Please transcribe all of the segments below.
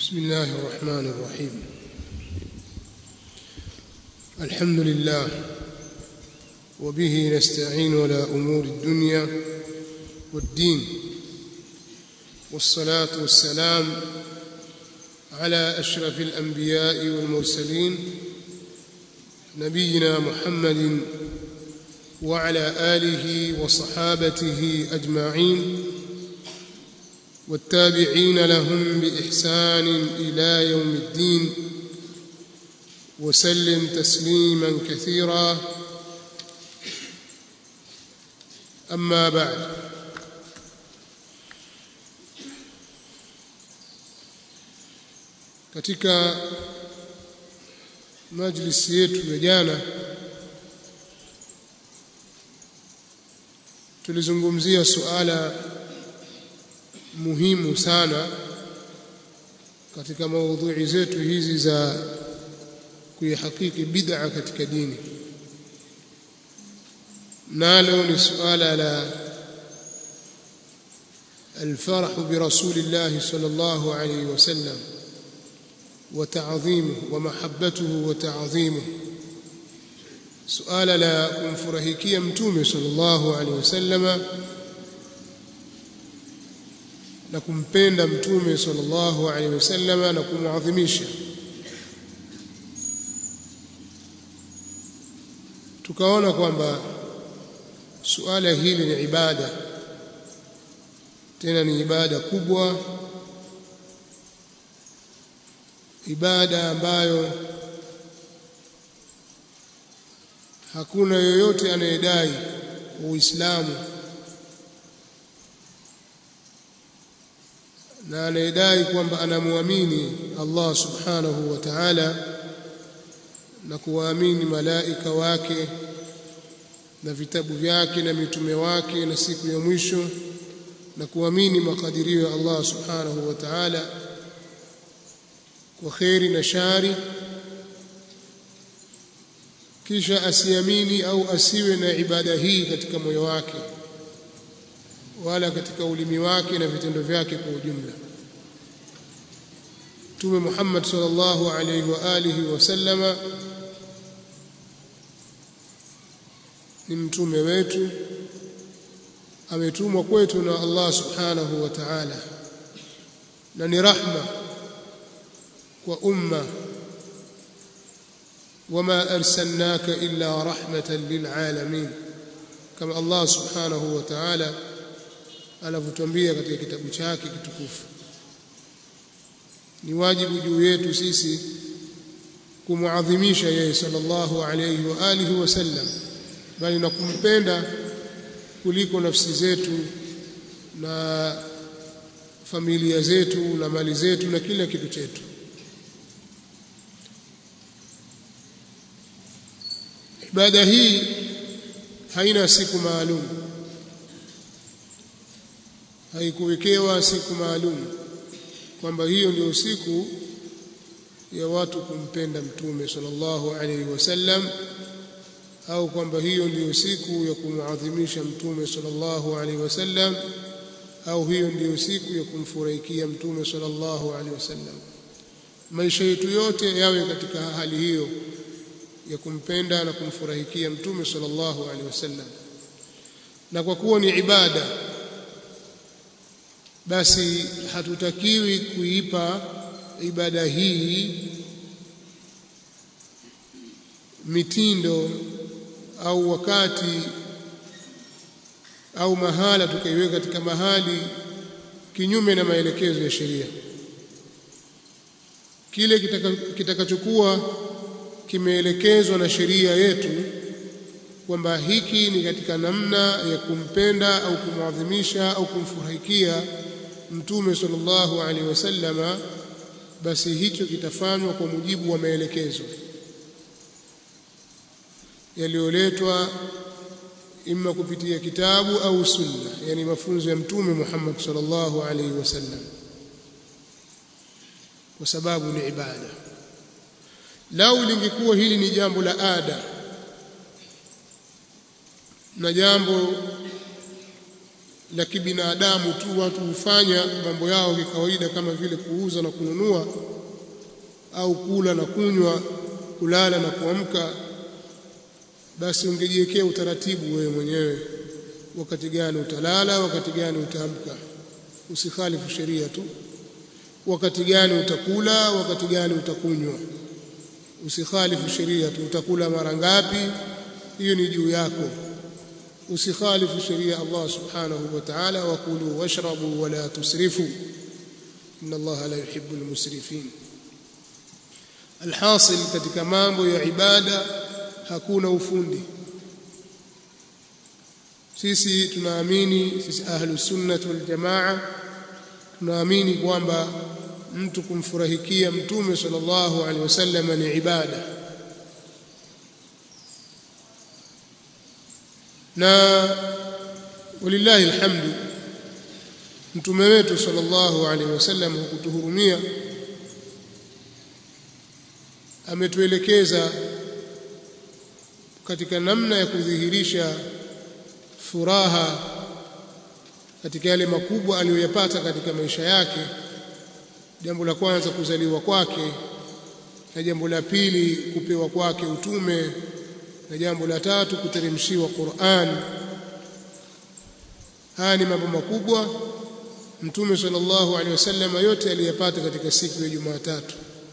بسم الله الرحمن الرحيم الحمد لله وبه نستعين على امور الدنيا والدين والصلاه والسلام على اشرف الانبياء والمرسلين نبينا محمد وعلى اله وصحابته اجمعين والتابعين لهم باحسان الى يوم الدين وسلم تسليما كثيرا اما بعد katika majlisi yetu ya jana tulizungumzia suala muhimu sana katika maudhui zetu hizi za kuihakiki bid'a katika dini nalo ni suala la الفرح برسول الله صلى الله عليه وسلم وتعظيمه ومحبته وتعظيمه سؤال لا kumfurahikia mtume sallallahu alaihi wasallama na kumpenda mtume sallallahu alaihi wasallama na kumuadhimisha tukaona kwamba suala hili ni ibada tena ni ibada kubwa ibada ambayo hakuna yoyote anayedai uislamu na anayedai kwamba anamwamini Allah subhanahu wa ta'ala na kuwaamini malaika wake na vitabu vyake na mitume wake na siku ya mwisho na kuamini makadirio ya Allah subhanahu wa ta'ala kwa kheri na shari kisha asiamini au asiwe na ibada hii katika moyo wake wala katika ulimi wake na vitendo vyake kwa ujumla Mtume Muhammad sallallahu alayhi wa alihi wasallama ni mtume wetu ametumwa kwetu na Allah subhanahu wa ta'ala na ni rahma kwa umma wama arsalnaka illa rahmatan lilalamin kama Allah subhanahu wa ta'ala anavyotuambia katika kitabu chake kitukufu ni wajibu juu yetu sisi kumuadhimisha yeye sallallahu alayhi wa alihi wasallam bali na kumpenda kuliko nafsi zetu na familia zetu na mali zetu na kila kitu chetu ibada hii haina siku maalum haikuwekewa siku maalum kwamba hiyo ndio siku ya watu kumpenda mtume sallallahu alaihi wasallam au kwamba hiyo ndiyo siku ya kumuadhimisha mtume sallallahu alaihi wasallam au hiyo ndiyo siku ya kumfurahikia mtume sallallahu alaihi wasallam maisha yetu yote yawe katika hali hiyo ya kumpenda na kumfurahikia mtume sallallahu alaihi wasallam na kwa kuwa ni ibada basi hatutakiwi kuipa ibada hii mitindo au wakati au mahala tukaiweka katika mahali kinyume na maelekezo ya sheria kile kitakachokuwa kitaka kimeelekezwa na sheria yetu kwamba hiki ni katika namna ya kumpenda au kumwadhimisha au kumfurahikia mtume sallallahu alaihi wasallama basi hicho kitafanywa kwa mujibu wa maelekezo yaliyoletwa imma kupitia kitabu au sunna yani mafunzo ya mtume Muhammad sallallahu alaihi wasallam kwa sababu ni ibada lau lingekuwa hili ni jambo la ada na jambo la kibinadamu tu watu hufanya mambo yao kikawaida kama vile kuuza na kununua au kula na kunywa kulala na kuamka basi ungejiwekea utaratibu wewe mwenyewe wakati gani utalala wakati gani utaamka usikhalifu sheria tu wakati gani utakula wakati gani utakunywa usikhalifu sheria tu utakula mara ngapi hiyo ni juu yako usikhalifu sheria Allah subhanahu wa ta'ala wakulu washrabu wala tusrifu inna Allah la yuhibbu almusrifin alhasil katika mambo ya ibada hakuna ufundi sisi tunaamini sisi ahlus sunnah wal jamaa tunaamini kwamba mtu kumfurahikia mtume sallallahu alaihi wasallam ni ibada na walillahi alhamdu mtume wetu sallallahu alaihi wasallam hukutuhurumia ametuelekeza katika namna ya kudhihirisha furaha katika yale makubwa aliyoyapata katika maisha yake jambo la kwanza kuzaliwa kwake na jambo la pili kupewa kwake utume na jambo la tatu kuteremshiwa Qur'an haya ni mambo makubwa mtume sallallahu alaihi wasallam yote aliyapata katika siku ya Jumatatu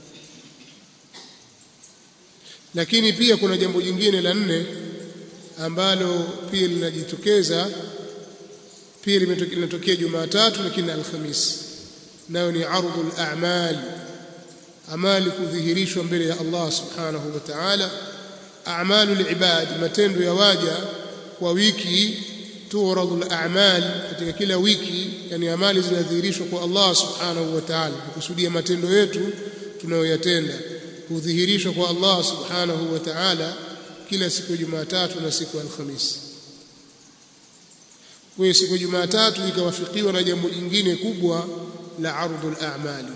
lakini pia kuna jambo jingine la nne ambalo pia linajitokeza pia linatokea Jumatatu lakini Alhamisi nayo ni ardhul a'mal amali kudhihirishwa mbele ya Allah subhanahu wa ta'ala a'malul ibad matendo ya waja kwa wiki turadul a'mal katika kila wiki yani amali zinadhihirishwa kwa Allah subhanahu wa ta'ala kusudia matendo yetu tunayoyatenda kudhihirishwa kwa Allah subhanahu wa ta'ala kila siku ya Jumatatu na siku ya Alhamisi kwa siku ya Jumatatu ikawafikiwa na jambo jingine kubwa la ardhul a'mali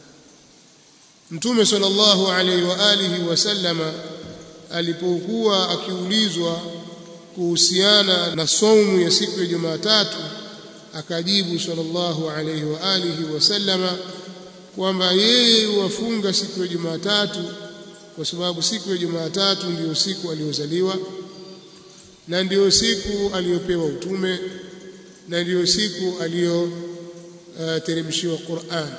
Mtume sallallahu alaihi wa alihi wasallama alipokuwa akiulizwa kuhusiana na saumu ya siku ya Jumatatu akajibu sallallahu alaihi wa alihi wasallama kwamba yeye wafunga siku ya Jumatatu kwa sababu siku ya Jumatatu ndiyo siku aliyozaliwa na ndiyo siku aliyopewa utume na ndiyo siku aliyoteremshiwa uh, Qur'an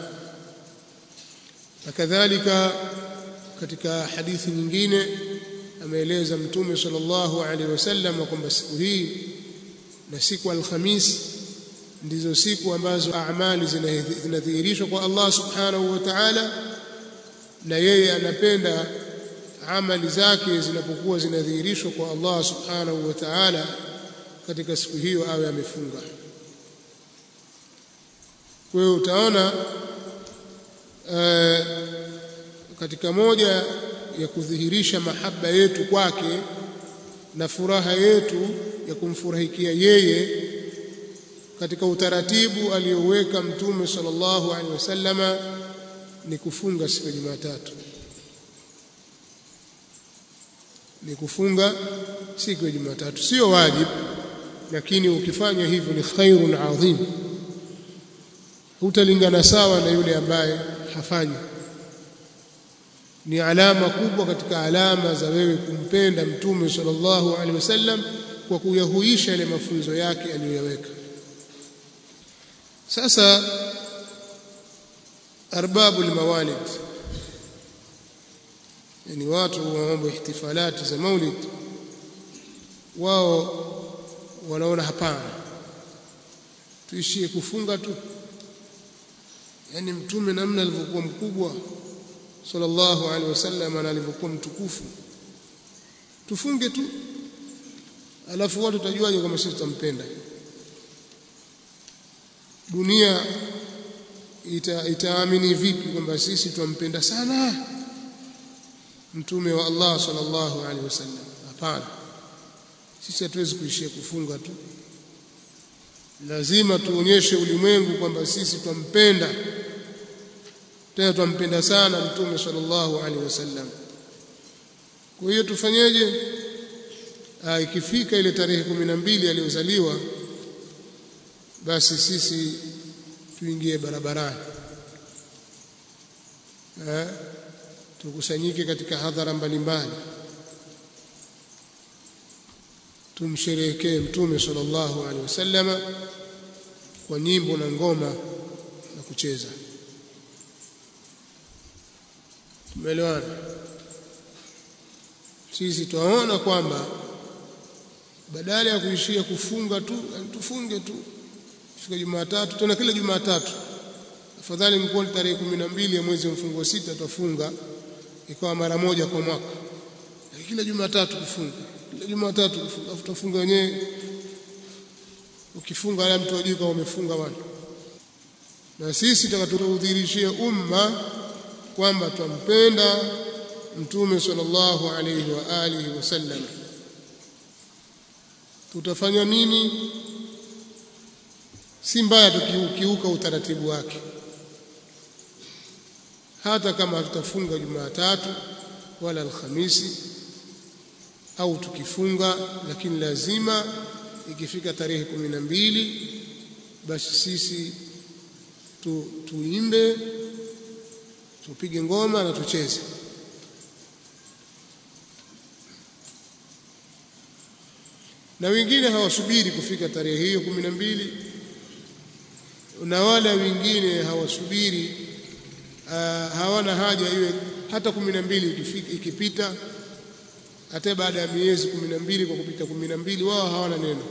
na kadhalika katika hadithi nyingine ameeleza mtume sallallahu alaihi wasallam kwamba siku hii na siku alhamis ndizo siku ambazo amali zinadhihirishwa kwa Allah subhanahu wa ta'ala na yeye anapenda amali zake zinapokuwa zinadhihirishwa kwa Allah subhanahu wa ta'ala katika siku hiyo awe amefunga kwa hiyo utaona uh, katika moja ya kudhihirisha mahaba yetu kwake na furaha yetu ya kumfurahikia yeye katika utaratibu aliyoweka mtume sallallahu alaihi wasallama ni kufunga siku ya Jumatatu ni kufunga siku ya Jumatatu sio wajibu lakini ukifanya hivyo ni khairun adhim hutalingana sawa na yule ambaye hafanyi ni alama kubwa katika alama za wewe kumpenda mtume sallallahu alaihi wasallam kwa kuyahuisha yale mafunzo yake aliyoyaweka sasa arbabu almawalid yani watu wa mambo ihtifalati za maulid wao wanaona hapana tuishie kufunga tu yani mtume namna alivyokuwa mkubwa sallallahu alaihi wasallam na alivyokuwa mtukufu tufunge tu alafu watu tajuaje kama sisi tutampenda dunia ita, itaamini vipi kwamba sisi twampenda sana mtume wa Allah sallallahu alaihi wasallam hapana sisi hatuwezi kuishia kufunga tu lazima tuonyeshe ulimwengu kwamba sisi twampenda tena twampenda sana mtume sallallahu alaihi wasallam kwa hiyo tufanyeje ikifika ile tarehe kumi na mbili aliyozaliwa basi sisi tuingie barabarani eh tukusanyike katika hadhara mbalimbali tumsherehekee mtume sallallahu alaihi wasallama kwa nyimbo na ngoma na kucheza tumeelewana sisi twaona kwamba badala ya kuishia kufunga tu tufunge tu fika Jumatatu tena kila Jumatatu afadhali mkuwa tarehe kumi na mbili ya mwezi wa mfungo sita twafunga ikawa mara moja kwa mwaka kila Jumatatu kufunga kila Jumatatu kufunga afu tufunga wenyewe ukifunga ala mtu ajui kama umefunga bwana na sisi tutakatudhihirishia umma kwamba twampenda mtume sallallahu alayhi wa alihi wasallam tutafanya nini si mbaya tukiukiuka utaratibu wake hata kama hatutafunga Jumatatu wala Alhamisi au tukifunga lakini lazima ikifika tarehe kumi na mbili basi sisi tu, tuimbe tupige ngoma na tucheze na wengine hawasubiri kufika tarehe hiyo kumi na mbili na wala wengine hawasubiri uh, hawana haja iwe hata kumi na mbili ikipita hata baada ya miezi kumi na mbili kwa kupita kumi na mbili wao hawana neno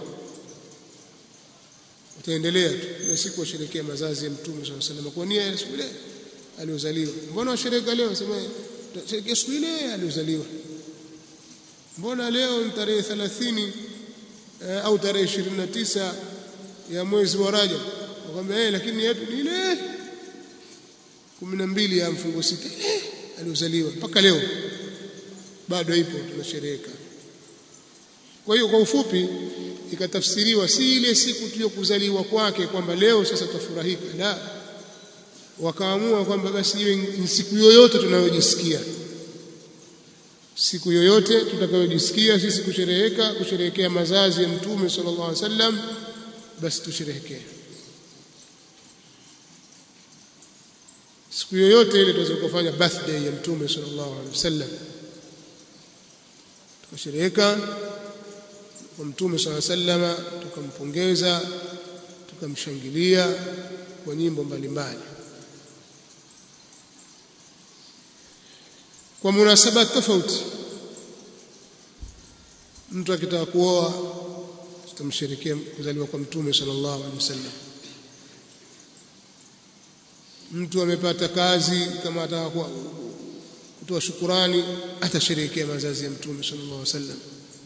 wataendelea tu ile siku washerekea mazazi ya mtume swalla sallam kwa nia ya siku ile aliozaliwa mbona washereka leo sema sherekea siku ile aliozaliwa mbona leo ni tarehe 30 eh, au tarehe 29 ya mwezi wa Rajab wakwambia eh lakini yetu ni ile 12 ya mfungo sita ile aliozaliwa mpaka leo bado ipo tunashereheka kwa hiyo kwa ufupi ikatafsiriwa si ile siku tuliyokuzaliwa kwake kwamba leo sasa tutafurahika la wakaamua kwamba basi iwe ni siku yoyote tunayojisikia siku yoyote tutakayojisikia sisi kushereheka kusherehekea mazazi ya mtume sallallahu alaihi wasallam basi tusherehekee siku yoyote ile tunaweza kufanya birthday ya mtume sallallahu alaihi wasallam tukashereheka kwa mtume swalla sallama tukampongeza tukamshangilia kwa nyimbo mbalimbali kwa munasaba tofauti mtu akitaka kuoa tutamsherekea kuzaliwa kwa mtume sallallahu alaihi wasallam mtu amepata kazi kama ataka kutoa shukurani atasherehekea mazazi ya mtume sallallahu alaihi wasallam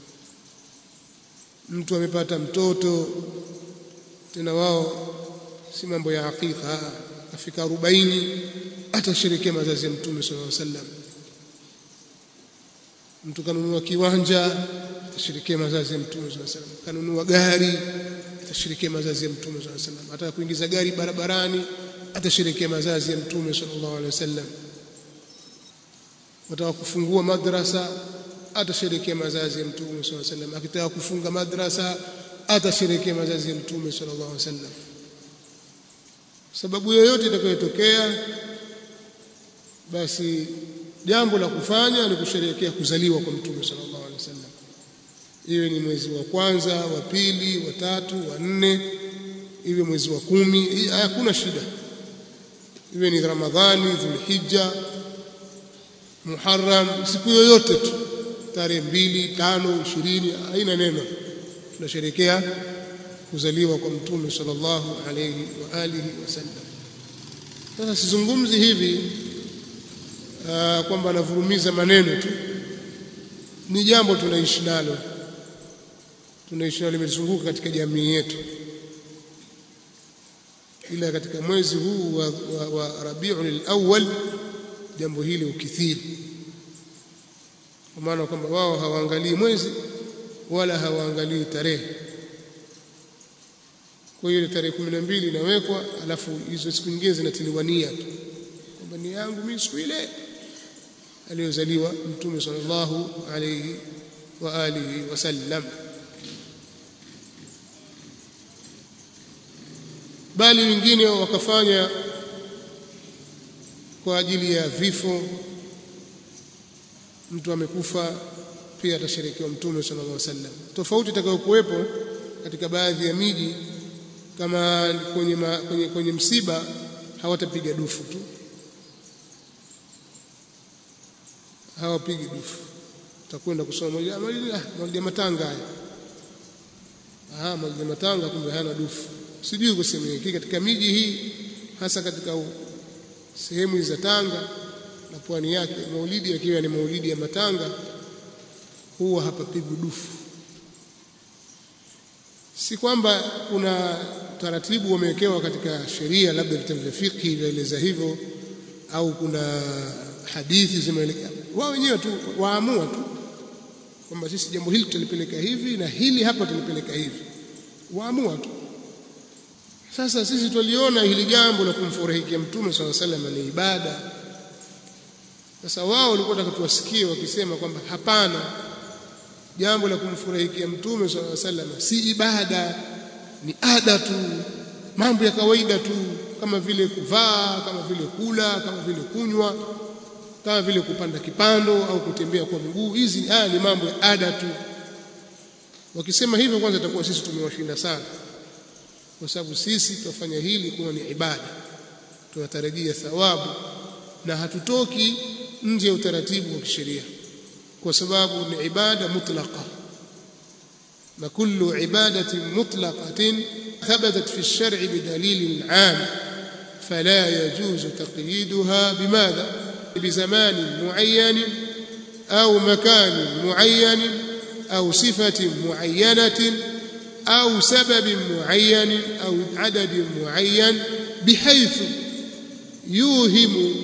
mtu amepata mtoto tena wao si mambo ya hakika afika 40 atasherehekea mazazi ya mtume sallallahu alaihi wasallam mtu kanunua kiwanja atashirikia mazazi ya mtume sallallahu alaihi wasallam kanunua gari atashirikia mazazi ya mtume sallallahu alaihi wasallam ataka kuingiza gari barabarani atashirikia mazazi ya mtume sallallahu alaihi wasallam wataka kufungua madrasa atasherekea mazazi ya mtume sallallahu alaihi wasallam akitaka kufunga madrasa atasherekea mazazi ya mtume sallallahu alaihi wasallam sababu yoyote itakayotokea basi jambo la kufanya ni kusherehekea kuzaliwa kwa mtume sallallahu alaihi wasallam iwe ni mwezi wa kwanza wa pili wa tatu wa nne iwe mwezi wa kumi hakuna shida iwe ni ramadhani dhulhijja muharram siku yoyote tu tarehe mbili tano ishirini haina neno tunasherehekea kuzaliwa kwa mtume sallallahu alayhi wa alihi wasallam sasa sizungumzi hivi uh, kwamba anavurumiza maneno tu ni jambo tunaishi nalo tunaishi nalo limezunguka katika jamii yetu ila katika mwezi huu wa, wa, wa Rabiul Awwal jambo hili ukithiri kwa maana kwamba wao hawaangalii mwezi wala hawaangalii tarehe kwa hiyo tarehe kumi na mbili inawekwa alafu hizo siku nyingine zinatiliwa nia tu kwamba ni yangu mimi siku ile aliyozaliwa mtume sallallahu alayhi wa alihi wasallam bali wengine wakafanya kwa ajili ya vifo mtu amekufa pia atasherekewa mtume sallallahu alaihi wasallam tofauti itakayokuwepo katika baadhi ya miji kama kwenye, ma, kwenye, kwenye msiba hawatapiga dufu tu hawapigi dufu utakwenda kusoma maulidi ya matanga haya ah maulidi ya matanga kumbe hana dufu sijui kusema hiki katika miji hii hasa katika sehemu za Tanga na pwani yake maulidi yakiwa ni maulidi ya matanga huwa hapapigwi dufu si kwamba kuna taratibu wamewekewa katika sheria labda vitabu vya fiqh vyaeleza hivyo au kuna hadithi zimeelekea wao wenyewe tu waamua tu kwamba sisi jambo hili tutalipeleka hivi na hili hapa tulipeleka hivi waamua tu sasa sisi tuliona hili jambo la kumfurahikia mtume swalla sallam ni ibada sasa wao walikuwa wataka tuwasikie wakisema kwamba hapana jambo la kumfurahikia mtume swalla sallam si ibada ni ada tu mambo ya kawaida tu kama vile kuvaa kama vile kula kama vile kunywa kama vile kupanda kipando au kutembea kwa mguu hizi haya ni mambo ya ada tu wakisema hivyo kwanza itakuwa sisi tumewashinda sana kwa sababu sisi tunafanya hili kuwa ni ibada tunatarajia thawabu na hatutoki nje ya utaratibu wa kisheria kwa sababu ni ibada mutlaqa na kullu ibadatin mutlaqatin thabatat fi ash-shar'i bidalilin 'am fala yajuzu taqyiduha bimadha بزمان معين أو مكان معين أو صفة معينة أو سبب معين أو عدد معين بحيث يوهم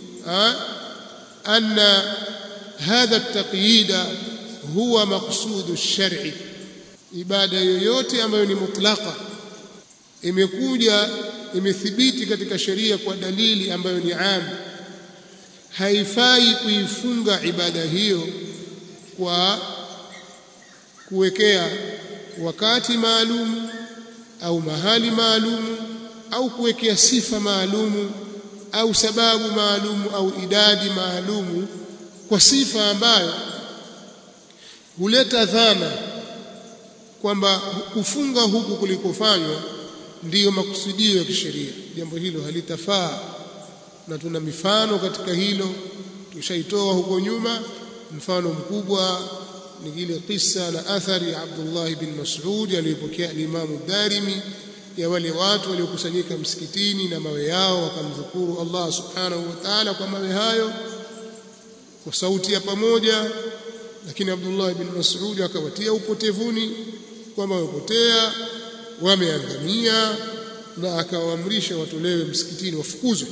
أن هذا التقييد هو مقصود الشرع ibada yoyote ambayo ni mutlaka imekuja imethibiti katika sheria kwa dalili ambayo ni amu haifai kuifunga ibada hiyo kwa kuwekea wakati maalum au mahali maalum au kuwekea sifa maalum au sababu maalum au idadi maalum kwa sifa ambayo huleta dhana kwamba kufunga huku kulikofanywa ndiyo makusudio ya kisheria jambo hilo halitafaa na tuna mifano katika hilo tushaitoa huko nyuma mfano mkubwa ni ile kisa na athari ya Abdullah bin Mas'ud aliyopokea Imam Darimi ya wale watu waliokusanyika msikitini na mawe yao wakamdhukuru Allah subhanahu wa ta'ala kwa mawe hayo kwa sauti ya pamoja lakini Abdullah bin Mas'ud akawatia upotevuni kwamba wamepotea wameangamia na akawaamrisha watolewe msikitini wafukuzwe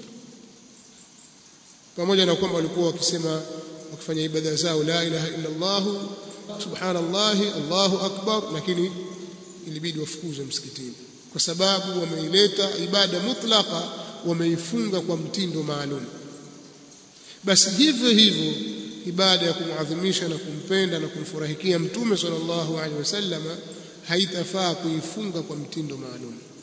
pamoja na kwamba walikuwa wakisema wakifanya ibada zao la ilaha illa Allah subhanallah Allahu akbar lakini ilibidi wafukuzwe msikitini kwa sababu wameileta ibada mutlaka wameifunga kwa mtindo maalum basi hivyo hivyo ibada ya kumuadhimisha na kumpenda na kumfurahikia mtume sallallahu alaihi wasallam haitafaa kuifunga kwa mtindo maalum